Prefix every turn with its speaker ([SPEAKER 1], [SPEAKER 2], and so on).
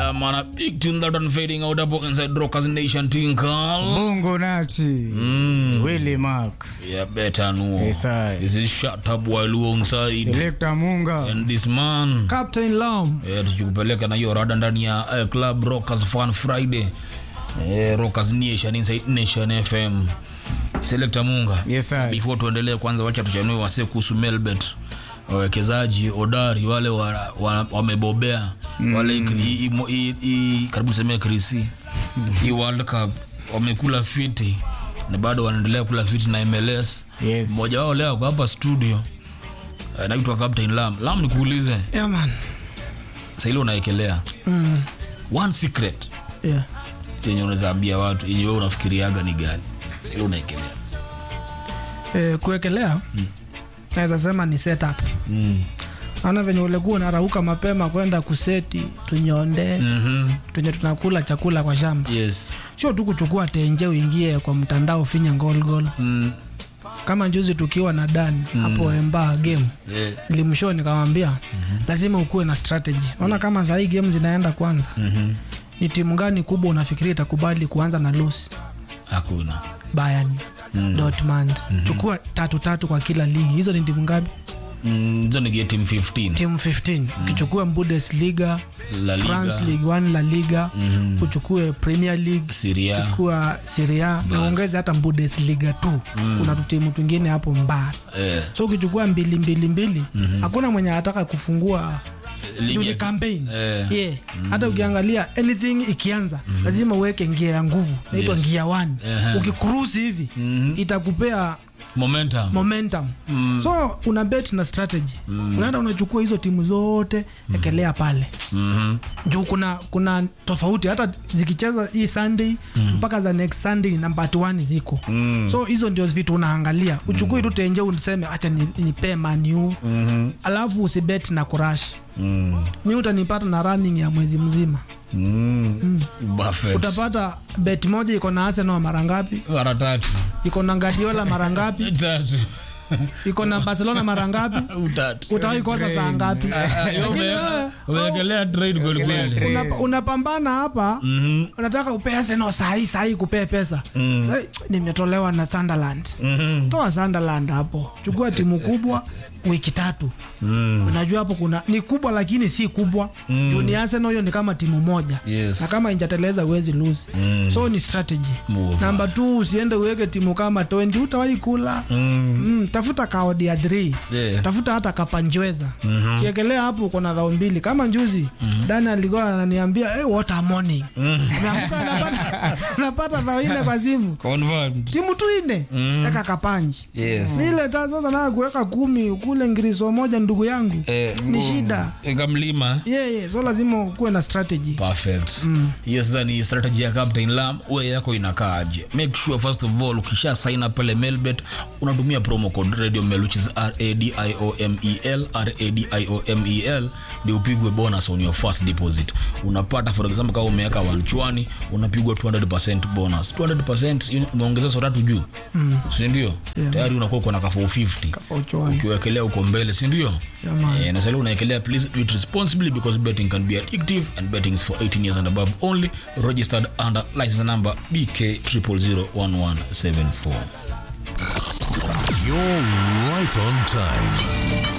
[SPEAKER 1] Yeah, man, a big tune that one fading out up inside Rockers Nation Tinkle.
[SPEAKER 2] Bongo Nati.
[SPEAKER 1] Mm.
[SPEAKER 2] Willy Mark.
[SPEAKER 1] Yeah, better no.
[SPEAKER 2] Yes, I.
[SPEAKER 1] This is shut up while alongside.
[SPEAKER 2] Selector Munga.
[SPEAKER 1] And this man.
[SPEAKER 3] Captain Lam.
[SPEAKER 1] Yeah, tukikupeleka na hiyo rada ndani ya uh, Club Rockers Fun Friday. Yeah, Rockers Nation inside Nation FM. Selector Munga.
[SPEAKER 2] Yes, I.
[SPEAKER 1] Before tuendelee kwanza wacha tuchanue wase kuhusu Melbet. Wawekezaji hodari wale wa- wa- wamebobea wale hii- hii- hii- hii- karibu semea krisi hii World Cup wamekula fiti na bado wanaendelea kula fiti na MLS.
[SPEAKER 2] Yes.
[SPEAKER 1] Mmoja wao leo ako hapa studio eh, naitwa Captain Lam. Lam, nikuulize
[SPEAKER 3] Yeah, man.
[SPEAKER 1] sahili unaekelea
[SPEAKER 3] Mm.
[SPEAKER 1] one secret
[SPEAKER 3] Yeah.
[SPEAKER 1] yenye unaweza ambia watu yenye wewe unafikiriaga ni gani sahili unaekelea
[SPEAKER 3] Eh, kuwekelea naweza sema ni setup.
[SPEAKER 1] mm.
[SPEAKER 3] Naona venye ulikuwa unarauka mapema kwenda kuseti tunyonde
[SPEAKER 1] mm-hmm.
[SPEAKER 3] tunye tunakula chakula kwa shamba,
[SPEAKER 1] yes
[SPEAKER 3] sio tu kuchukua tenje uingie kwa mtandao finya gol gol.
[SPEAKER 1] mm.
[SPEAKER 3] Kama juzi tukiwa na Dan hapo Emba game
[SPEAKER 1] yeah.
[SPEAKER 3] nilimshow nikamwambia lazima ukuwe na strategy. Naona kama saa hii game zinaenda kwanza,
[SPEAKER 1] mm-hmm.
[SPEAKER 3] ni timu gani kubwa unafikiria itakubali kuanza na loss?
[SPEAKER 1] hakuna
[SPEAKER 3] Bayern, Dortmund. Chukua tatu tatu kwa kila ligi. Hizo ni timu ngapi?
[SPEAKER 1] Mm, hizo ni team 15
[SPEAKER 3] Timu 15. Ukichukua Bundesliga,
[SPEAKER 1] La Liga.
[SPEAKER 3] France League 1 La Liga, uchukue Premier League,
[SPEAKER 1] Syria
[SPEAKER 3] chukua Serie A, na ongeze hata Bundesliga tu. Kuna tu timu twingine hapo mbaya.
[SPEAKER 1] eh,
[SPEAKER 3] So ukichukua mbili mbili mbili, hakuna mwenye anataka kufungua
[SPEAKER 1] ligi
[SPEAKER 3] juu ni
[SPEAKER 1] ya-
[SPEAKER 3] campaign.
[SPEAKER 1] eh,
[SPEAKER 3] Yeah. Hata ukiangalia anything ikianza lazima uweke ngia ya nguvu naitwa
[SPEAKER 1] Yes.
[SPEAKER 3] ngia 1.
[SPEAKER 1] Ehe.
[SPEAKER 3] Ukikurusi hivi itakupea
[SPEAKER 1] momentum
[SPEAKER 3] momentum so una bet na strategy unaenda unachukua hizo timu zote ekelea pale
[SPEAKER 1] Mhm.
[SPEAKER 3] juu kuna kuna tofauti hata zikicheza hii sunday mpaka za next sunday namba 1 ziko so hizo ndio vitu unaangalia uchukue tu tenje useme acha ni- nipee maniu alafu usibet na kurash
[SPEAKER 1] Mm.
[SPEAKER 3] mi utanipata na running ya mwezi mzima
[SPEAKER 1] Mm. Buffett.
[SPEAKER 3] utapata bet moja iko na arsenal mara ngapi
[SPEAKER 1] mara tatu
[SPEAKER 3] iko na guardiola mara ngapi
[SPEAKER 1] tatu
[SPEAKER 3] iko na barcelona mara ngapi
[SPEAKER 1] utatu
[SPEAKER 3] utawahi kosa saa ngapi Lakini wewe,
[SPEAKER 1] umeekelea trade kweli kweli
[SPEAKER 3] una- unapambana hapa unataka upee Arsenal sahii sahii kupee pesa Sahi, nimetolewa na Sunderland toa Sunderland hapo chukua timu kubwa wiki tatu unajua hapo kuna ni kubwa lakini si kubwa Juu ni Arsenal hiyo ni kama timu moja
[SPEAKER 1] Yes.
[SPEAKER 3] na kama injateleza uwezi lose so ni strategy
[SPEAKER 1] Move.
[SPEAKER 3] namba 2 usiende uweke timu kama 20 utawahi kula mm, tafuta kaodi ya 3
[SPEAKER 1] Yeah.
[SPEAKER 3] tafuta hata kapanjweza kiekelea hapo uko na dhao mbili kama njuzi dani alikuwa ananiambia hey, what a morning Ameamka anapata anapata dhao nne kwa simu
[SPEAKER 1] confirmed
[SPEAKER 3] timu tu ine eka kapanji
[SPEAKER 1] yes
[SPEAKER 3] ile ta sasa naa kuweka kumi ukule ngiriso moja ndugu yangu
[SPEAKER 1] eh
[SPEAKER 3] ni shida
[SPEAKER 1] eka mlima
[SPEAKER 3] yeah, yeah. so lazima ukuwe na strategy
[SPEAKER 1] perfect hiyo sasa ni strategy ya captain lam we yako inakaaje make sure first of all ukisha sign up pale melbet unatumia promo code radio mel which is radiomel radiomel ndio upigwe bonus on your first deposit unapata for example kama umeweka wanchwani unapigwa 200% bonus 200% umeongeza so tatu juu si ndio tayari unakuwa uko na ka 450
[SPEAKER 3] Fauchwani.
[SPEAKER 1] ukiwekelea uko mbele si ndio
[SPEAKER 3] Yeah, man.
[SPEAKER 1] Eh, na sasa unaekelea please do it responsibly because betting can be addictive and betting is for 18 years and above only registered under license number bk 0001174
[SPEAKER 4] You're right on time.